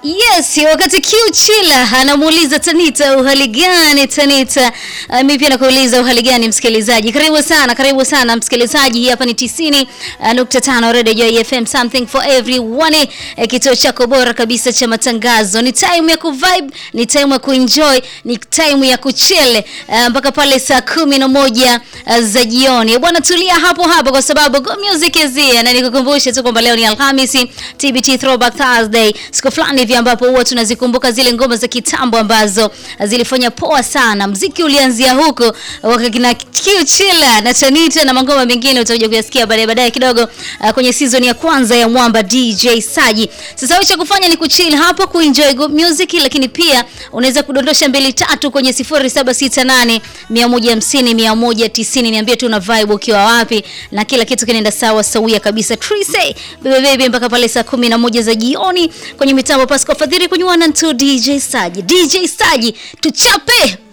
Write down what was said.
Yes, wakati Q Chila anamuuliza Tanita uhali gani Tanita? Uh, mimi pia nakuuliza uhali gani msikilizaji. Karibu sana, karibu sana msikilizaji. Hii hapa ni 90.5 Radio Joy FM something for everyone. Eh, kituo chako bora kabisa cha matangazo. Ni time ya kuvibe, ni time ya kuenjoy, ni time ya kuchele uh, mpaka pale saa kumi na moja uh, za jioni. Bwana tulia hapo hapo kwa sababu go music is here na nikukumbushe tu kwamba leo ni Alhamisi, TBT Throwback Thursday. Siku fulani hivi ambapo huwa tunazikumbuka zile ngoma za kitambo ambazo zilifanya poa sana. Mziki ulianzia huko wakakina Q Chila na Tanita na mangoma mengine utakuja kuyasikia baadaye baadaye kidogo uh, kwenye season ya kwanza ya Mwamba DJ Saji. Sasa wewe cha kufanya ni kuchill hapo kuenjoy good music, lakini pia unaweza kudondosha mbili tatu kwenye 0768 150 190. Niambie tu una vibe ukiwa wapi na kila kitu kinaenda sawa sawia kabisa. Trise bebe bebe mpaka pale saa 11 za jioni kwenye mitambo Pascal Fadhili kwenye 1 2 DJ Saji. DJ Saji tuchape